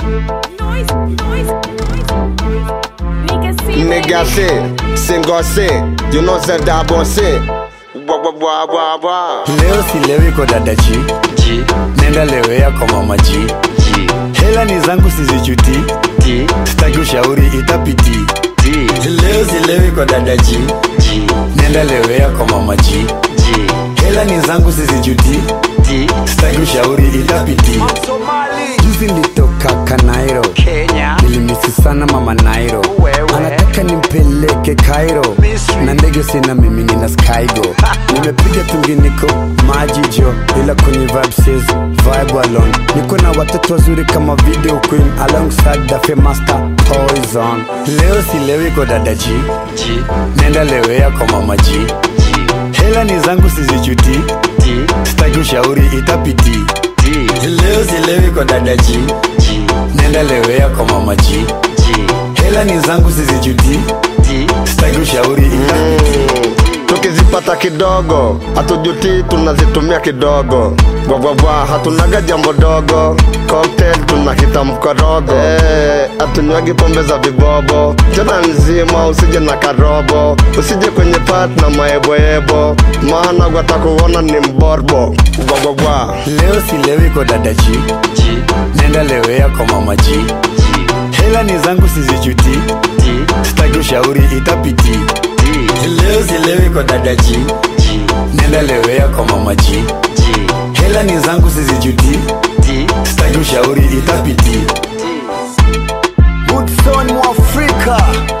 Noise, noise, noise, noise. Nigga, see Nigga say, single say, you know say that boy say. Bwa bwa bwa bwa bwa. leo silewi kwa dada G, G, nenda lewea kwa mama G. G, Hela ni zangu sizijuti, D, sitaki ushauri itapiti. D, Leo silewi kwa dada G, G, nenda lewea kwa mama G. G, Hela ni zangu sizijuti, D, sitaki ushauri itapiti. Juzi nilitoka Kanairo, Kenya, nilimisi sana mama Nairo, Wewe. anataka nimpeleke Cairo, Misri. na ndege sina mimi nina Skygo, nimepiga tunginiko maji jo, ila kwenye vibe says vibe alone, niko na watoto wazuri kama video queen alongside the famous star Poison. Leo silewi kwa dada G, G, nenda lewea kwa mama G, G, hela ni zangu sizijuti, D, sitaki ushauri itapiti. D, Leo silewi kwa dada G, G, nenda lewea kwa mama G, G, hela ni zangu sizijuti, D, sitaki ushauri itapiti. tukizipata kidogo hatujuti tunazitumia kidogo bwabwabwa hatunaga jambo dogo cocktail tunakita mkorogo Eh, hatunywagi pombe za vibobo tena nzima usije na karobo usije kwenye pat na maeboebo maana gwatakuona ni mborbo bwabwabwa Leo silewi kwa dada G, G, nenda lewea kwa mama G, G, hela ni zangu sizijuti, D, sitaki ushauri itapiti. D, Leo silewi kwa dada G, G, nenda lewea kwa mama G, G, hela ni zangu sizijuti, D, sitaki ushauri itapiti. Woodson Mwafrika